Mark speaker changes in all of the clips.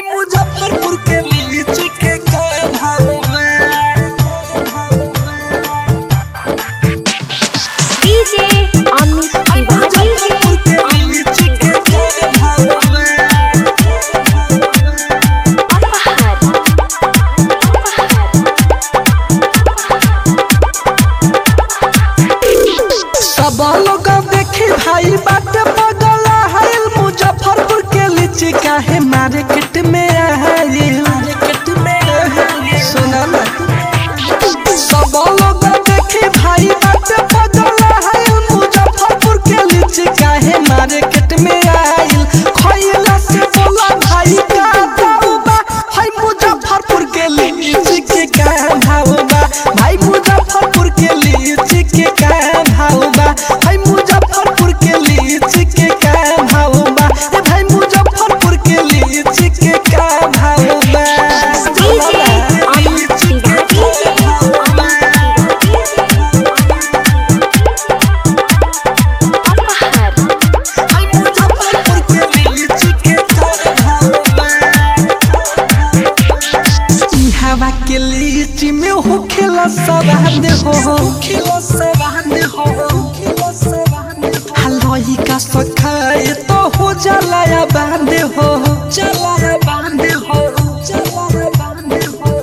Speaker 1: मुजफ्फरपुर के लीची के का भाव
Speaker 2: डीजे अमित तिवारी
Speaker 1: मुजफ्फरपुर के लीची के का भाव
Speaker 2: अपहर
Speaker 1: सब लोग देखी भाई बात बगला है मुजफ्फरपुर के लीची काहे मार्केट में आयल मार्केट में सुना ना सब लोग देखी भाई बात बगला है मुजफ्फरपुर के लीची काहे मार्केट में आयल खइला से बोला भाई का दाऊ बा है मुजफ्फरपुर के लीची के का भाव बा भाई मुजफ्फरपुर के लीची के का भाव बा है मुजफ्फरपुर के लीची के का भाव बा ए भाई मुजफ्फरपुर के लीची के का भाव बा
Speaker 2: डीजे अमित तिवारी अपहर
Speaker 1: है मुजफ्फरपुर के लीची के का भाव बा ई हवा के लीची में हो खेला सवाद हो खेला सवाद हो हलवाई का सखाए तो हो जाला या बांध हो चला या बांध हो चला या बांध हो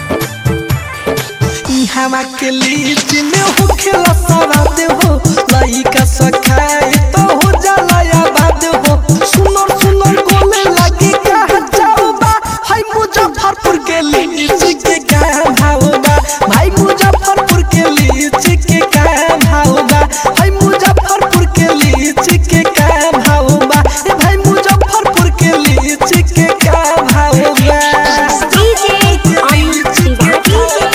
Speaker 1: ई हवा के लीची में हो खेला सवाद हो लाई का सखाए तो हो जाला या बांध हो सुनर सुनर बोले लगी कहा जाओ बा हाय मुजफ्फरपुर के लीची के का भाव बा भाई मुजफ्फरपुर के लीची के का भाव बा हाय मुजफ्फरपुर के लीची के का भाव बा ए भाई मुजफ्फरपुर के लीची के का भाव बा
Speaker 2: डीजे अमित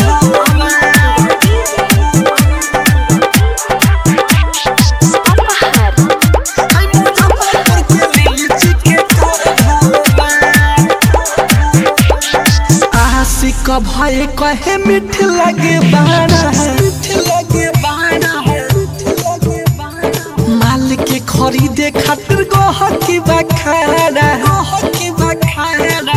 Speaker 2: तिवारी अपहर
Speaker 1: आशिक भय कहे मीठ लगे बाना मीठ लगे बाना माल के खरीदे खातिर गहकी बखाना गहकी बखाना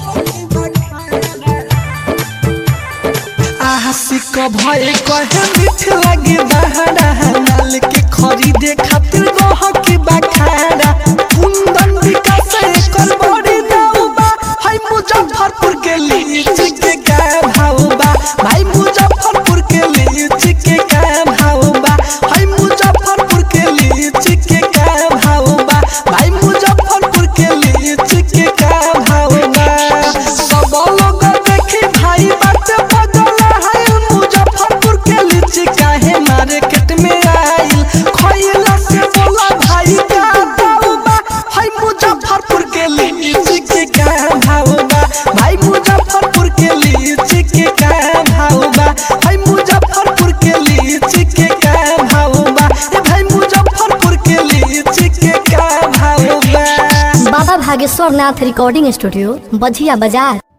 Speaker 1: आशिक भय कहे मीठ लगे बहाना माल के खरीदे खातिर गहकी बखाना कुंदन विकास एकर बड़ी दाऊ बा हाय मुजफ्फरपुर के लीची के का भाव बा भाई मुजफ्फरपुर के लीची के का भाव बा हाय मुजफ्फरपुर के लीची के का भाव बा भाई मुजफ्फरपुर के लीची के का भाव बा सब लोग देखी भाई बात बदला है मुजफ्फरपुर के लीची काहे मार्केट में आइल खइला से बोला भाई का दाऊ बा है मुजफ्फरपुर के लीची के का भाव बा भाई मुजफ्फरपुर के लीची के का भाव बा है मुजफ्फरपुर के लीची के का भाव बा ए भाई मुजफ्फरपुर के लीची के का भाव बा
Speaker 3: बाबा भागेश्वर नाथ रिकॉर्डिंग स्टूडियो बझिया बाजार